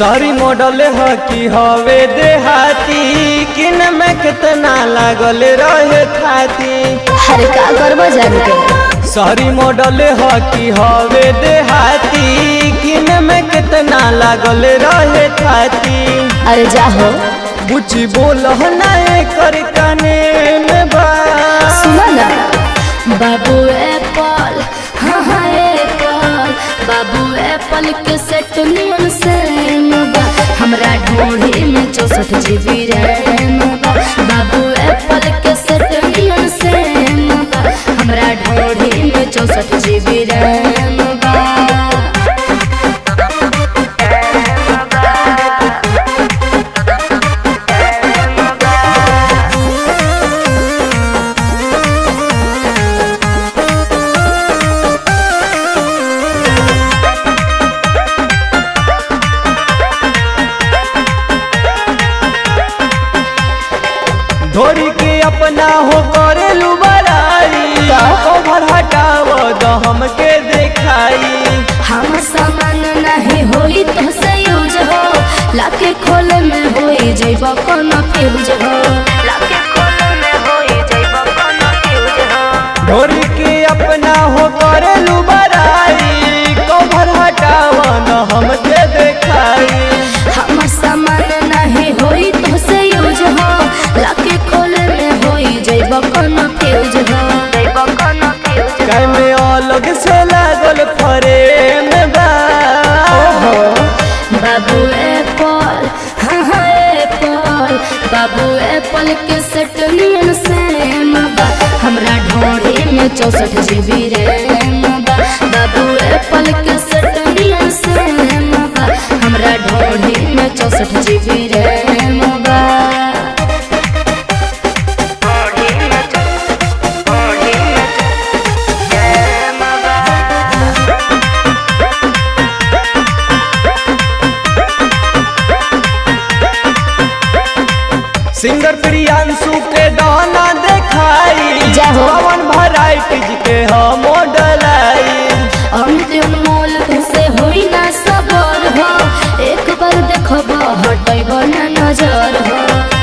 सारी मॉडल ह की हवे देहाती किन में कितना लागल रहे थाती अरे का करबो जान के सारी मॉडल ह की हवे देहाती किन में कितना लागल रहे थाती अरे जा हो बुची बोल ना कर कने में बा सुनो ना बाबू एप्पल हाँ हाँ एप्पल बाबू एप्पल के सेट नियन सेम बा हमरा ढोढ़ी में चौसठ जीबी रैम बा बाबू एप्पल के सेट नियन सेम बा हमरा ढोढ़ी में चौसठ जीबी रैम बा धोरी के अपना हो करेलू बड़ाई का? कवर हटाव द हमके देखाई हम सामान नहीं होई तो से यूज हो लाके खोले में होई जइब कोनो फ्यूज हो लाके खोले में होई जइब कोनो फ्यूज हो धोरी के अपना हो करेलू बड़ाई कवर हटाव द हमके देखाई हम सामान नहीं होई तो से यूज हो लाके खोले में होई जइब कोनो फ्यूज हो जइब कोनो फ्यूज काय में अलग से लागल फरेम बा बाबू एप्पल हाँ हाँ एप्पल बाबू एप्पल के सेट नियन सेम बा हमरा ढोढ़ी में चौसठ जीबी रैम बा बाबू एप्पल के सेट नियन सेम बा हमरा ढोढ़ी में चौसठ जीबी रैम बा सिंगर प्रियांशु के दाना देखाई जय हो। पवन वैरायटीज के हम मॉडल आई अमित अनमोल तुसे होई ना सबर हो एक बार देखब हटैब ना नजर हो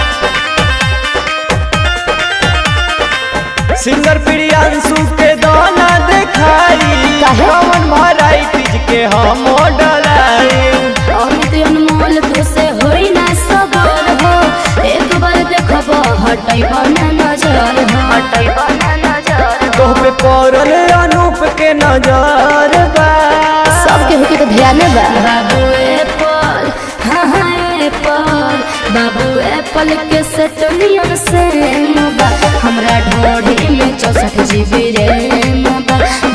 सिंगर प्रियांशु के दाना देखाई काहे? पवन वैरायटीज के हम मॉडल आई अमित अनमोल तुसे होई ना सबर हो एक बार देखब हटैब ना नजर हो हटैब ना नजर तोह पे पड़ल अनूप के नजर बा सबके होके तो ध्यान बा बाबू एप्पल हाँ हाँ एप्पल बाबू एप्पल के सेट नियन सेम बा हमरा ढोढ़ी में चौसठ जीबी रैम बा